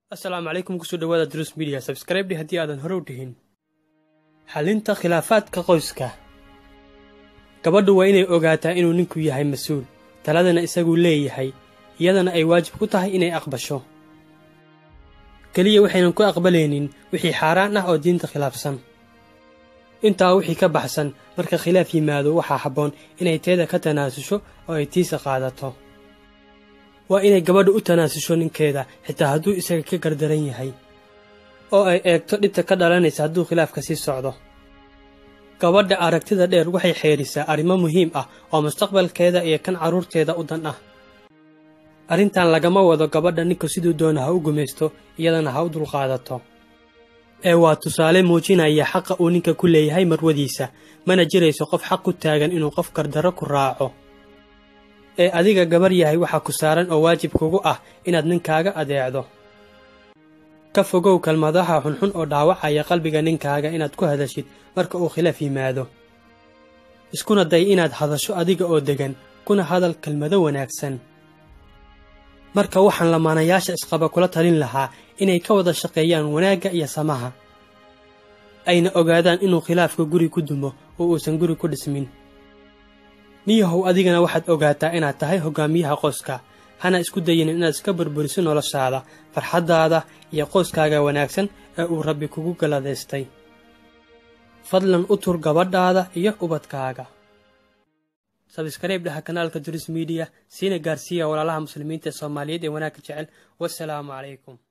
asalaamu calaykum kusoo dhawaada drus midiya sabskraibdhi haddii aadan hore u dhihin xallinta khilaafaadka qoyska gabadhu waa inay ogaataa inuu ninku yahay mas-uul taladana isaguu leeyahay iyadana ay waajib ku tahay inay aqbasho keliya waxaynan ku aqbalaynin wixii xaaraan ah oo diinta khilaafsan intaa wixii ka baxsan marka khilaaf yimaado waxaa habboon inay teeda ka tanaasusho oo ay tiisa qaadato waa inay gabadhu u tanaasusho ninkeeda xitaa hadduu isaga ka gardaran yahay oo ay eegto dhibta ka dhalanaysa hadduu khilaafka sii socdo gabadha aragtida dheer waxay xeedhisaa arrimo muhiim ah oo mustaqbalkeeda iyo kan carruurteeda u dan ah arrintan lagama wado gabadha ninku siduu doona ha u gumaysto iyadana ha u dulqaadato ee waa tusaale muujinaya xaqa uu ninka ku leeyahay marwadiisa mana jirayso qof xaq ku taagan inuu qof gardarro ku raaco ee adiga gabar yahay waxaa ku saaran oo waajib kugu ah inaad ninkaaga adeecdo ka fogow kalmadaha xunxun oo dhaawacaya qalbiga ninkaaga inaad ku hadashid marka uu khilaaf yimaado iskuna day inaad hadasho adiga oo deggan kuna hadal kelmado wanaagsan marka waxaan lamaanayaasha isqaba kula talin lahaa inay ka wada shaqeeyaan wanaagga iyo samaha ayna ogaadaan inuu khilaafka guri ku dumo oo uusan guri ku dhismin niyahow adigana waxaad ogaataa inaad tahay hoggaamiyaha qoyska hana isku dayinin inaad iska burburiso noloshaada farxaddaada iyo qoyskaaga wanaagsan ee uu rabbi kugu galadaystay fadlan u tur gabadhaada iyo ubadkaaga sabskaraib dhaha kanaalka duris midiya siina gaarsiiya walaalaha muslimiinta ee soomaaliyeed ee wanaagga jecel wasalaamu calaykum